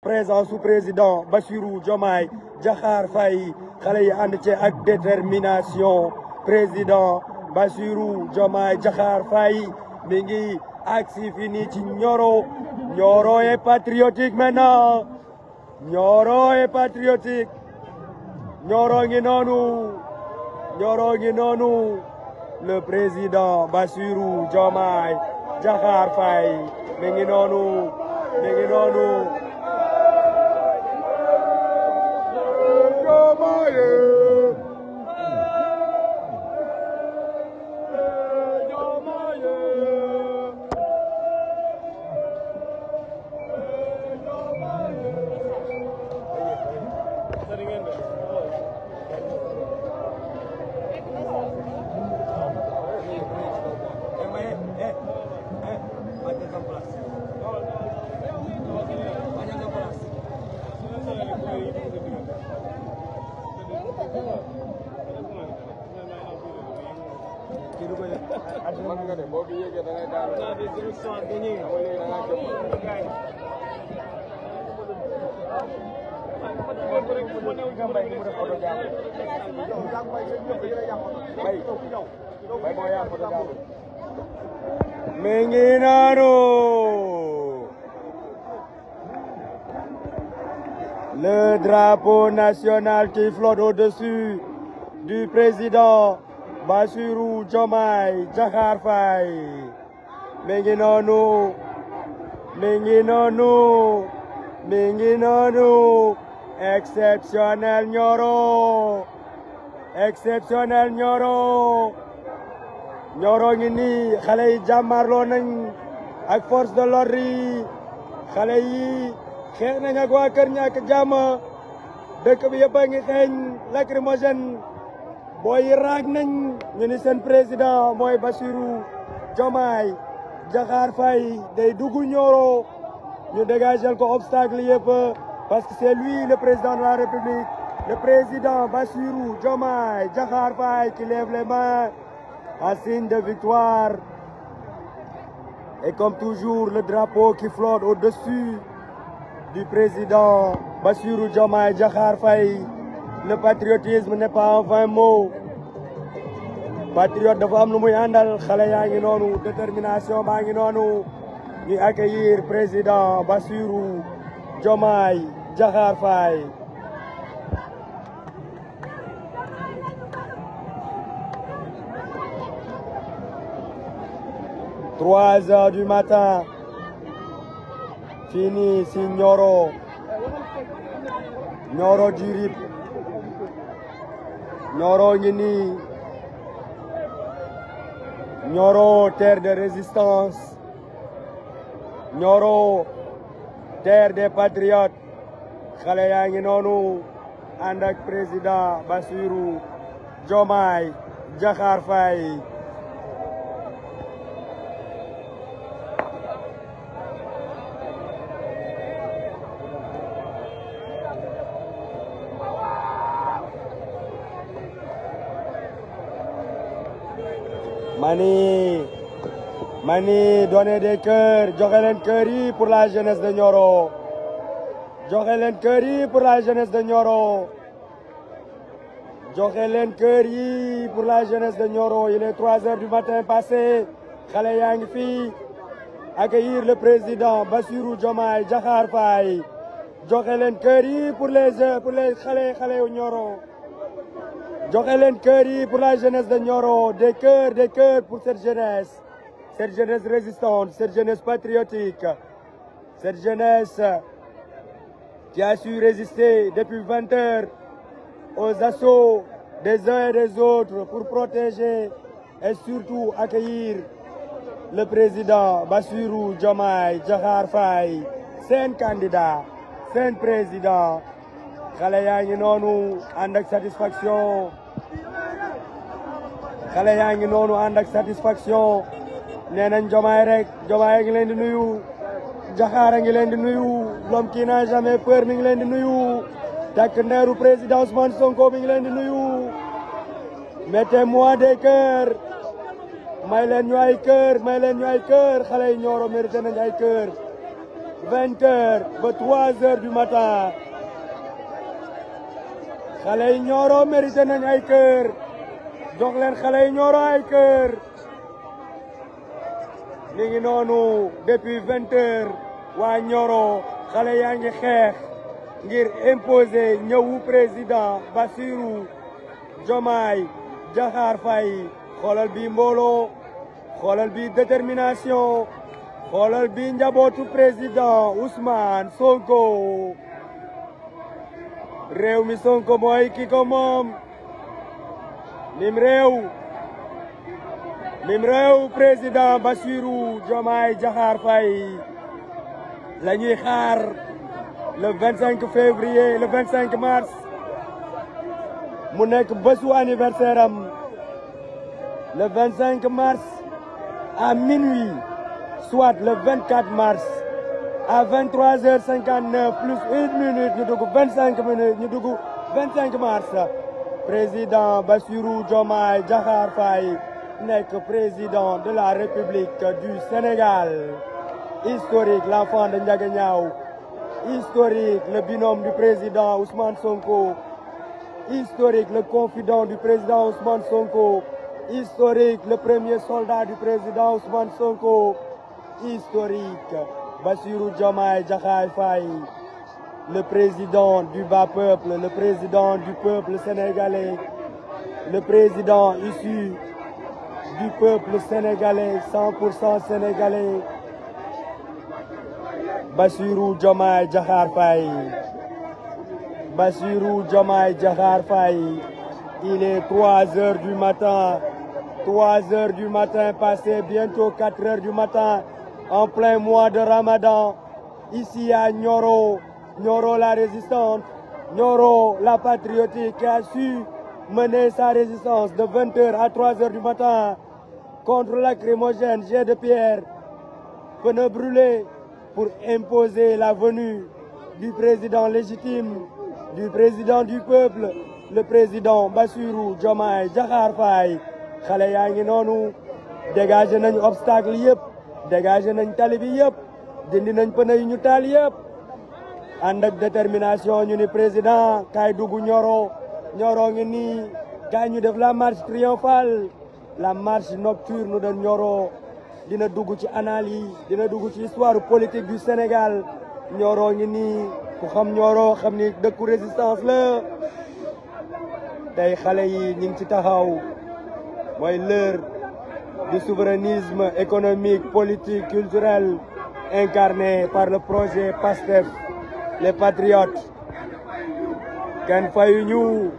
présence su président Bassirou Diomaye Diakhar Faye xale yi ànd ci ak détermination président Bassirou Diomaye Diakhar Faye mi ngi agsi fini ci Nioro Nioro est patriotique maintenant Nioro est patriotique Nioro ngi noonu Nioro ngi noonu le président Bassirou Diomaye Diakhar Faye mi ngi noonu mi ngi noonu mi ngi noonu le drapeau national qui flotte au-dessus du président Bassirou Diomaye Diakhar Faye mi ngi noonu mi ngi noonu mi ngi noonu exceptionnel Nioro exceptionnel Nioro Nioro ngi nii xale yi jàmmarloo nañ ak force de l'ordre yi xale yi xeex nañ ak waa kër ñàkk jàmm dëkk bi yëpp a ngi xeeñ lacrymogène booy yi raag nañ ñu ni seen président mooy Bassirou Diomaye Diakhar Faye day dugg Nioro ñu dégagel ko obstacle yëpp parce que c'est lui le président de la République le président Bassirou Diomaye Diakhar Faye qui lève les mains en signe de victoire. Et comme toujours, le drapeau qui flotte au-dessus du président Bassirou Diomaye Diakhar Faye. Le patriotisme n'est pas un vain mot. Patriote dafa am lu muy àndal xale yaa ngi noonu détermination baa ngi noonu ñu accueillir président Bassirou Diomaye Diakhar Faye. Trois heures du matin, fini si Nioro, Nioro du Rip, Nioro ngi nii, Nioro terre de résistance, Nioro terre des patriotes, xale yaa ngi noonu ànd ak président Bassirou Diomaye Diakhar Faye. Mani Mani donner des cœurs joxe leen cœur yi pour la jeunesse de Nioro joxe leen cœur yi pour la jeunesse de Nioro joxe leen cœur yi pour la jeunesse de Nioro il est trois heures du matin passé xale yaa ngi fii accueillir le président Bassirou Diomaye Diakhar Faye joxe leen cœur yi pour les pour les xale xale yu Nioro joxe leen cœur yi pour la jeunesse de Nioro des cœurs des cœurs pour cette jeunesse cette jeunesse résistante cette jeunesse patriotique cette jeunesse qui a su résister depuis vingt heures aux assauts des uns et des autres pour protéger et surtout accueillir le président Bassirou Diomaye Diakhar Faye seen candidat seen président xale yaa ngi noonu ànd ak satisfaction xale yaa ngi noonu ànd ak satisfaction nee nañ Diomaye rek Diomaye ngi leen di nuyu Diakhar a ngi leen di nuyu l'homme qui n'a jamais peur mi ngi leen di nuyu takk ndeeru président Ousmane Sonko mi ngi leen di nuyu mettez-moi des cœurs may leen ñu ay cœur may leen ñu ay cœur xale yi Nioro mérité nañ ay cœur vingt heures ba trois heures du matin xale yi Nioro mérité nañ ay kër jox leen xale yi Nioro ay kër mi ngi noonu depuis vingt heures waa Nioro xale yaa ngi xeex ngir imposer ñëwu président Bassirou Diomaye Diakhar Faye xoolal bi mbooloo xoolal bi détermination xoolal bi njabootu président Ousmane Sonko réew mi Sonko mooy ki ko moom mim réew mim réew président Bassirou Diomaye Diakhar Faye la ñuy xaar le 25 février le 25 mars mu nekk bésu anniversaire am le 25 mars à minuit soit le 24 mars à 23h59 plus une minute ñu dugg 25 minutes ñu dugg 25 mars président Bassirou Diomaye Diakhar Faye nekk président de la République du Sénégal historique l'enfant de Ndiaganiao historique le binôme du président Ousmane Sonko historique le confident du président Ousmane Sonko historique le premier soldat du président Ousmane Sonko historique Bassirou Diomaye Diakhar Faye le président du bas peuple le président du peuple sénégalais le président issu du peuple sénégalais 100% sénégalais Bassirou Diomaye Diakhar Faye Bassirou Diomaye Diakhar Faye il est 3 heures du matin 3 heures du matin passé bientôt 4 heures du matin en plein mois de Ramadan ici à Nioro Nioro la résistante Nioro la patriotique qui a su mener sa résistance de 20 heures à 3 heures du matin contre lacrymogène, jet de pierre, pneus brûlés pour imposer la venue du président légitime, du président du peuple, le président Bassirou Diomaye Diakhar Faye xale yaa ngi noonu dégagé nañ obstacle yëpp dégagé nañ tali bi yëpp dindi nañ pneu yi ñu taal yëpp ànd ak détermination ñu ni président kaay dugg Nioro Nioro ngi nii kaay ñu def la marche triomphale la marche nocturne de Nioro dina dugg ci analyse dina dugg ci histoire politique du Sénégal Nioro ngi nii ku xam Nioro xam ni dëkku résistance la tey xale yi ñu ngi ci taxaw mooy l'heure du souverainisme économique politique culturel incarné par le projet PASTEF les patriotes kenn fayu ñu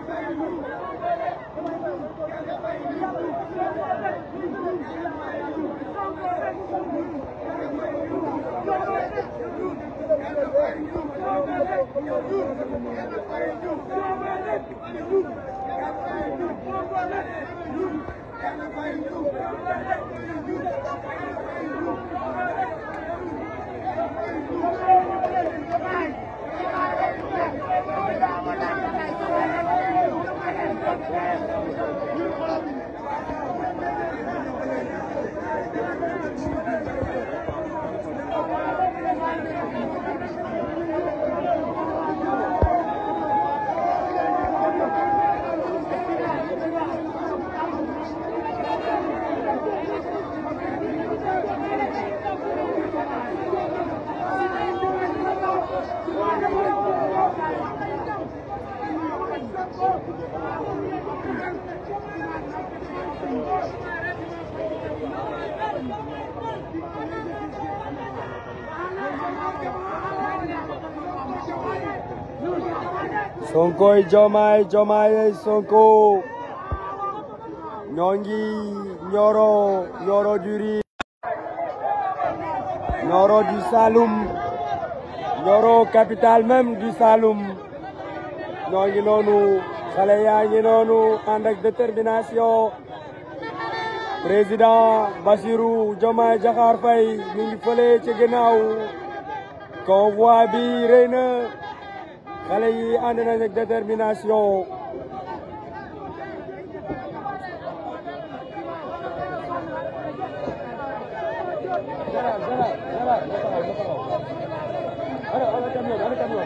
Sonkoy Diomaye Diomaye Sonko ñoo ngi Nioro Nioro du Rire Nioro du Saloum Nioro capitale même du Saloum ñoo ngi noonu xale yaa ngi noonu ànd ak détermination président Bassirou Diomaye Diakhar Faye mi ngi fële ci ginnaaw convoi bi rëy na xale yi ànd nañ ak détermination camion bi ana camion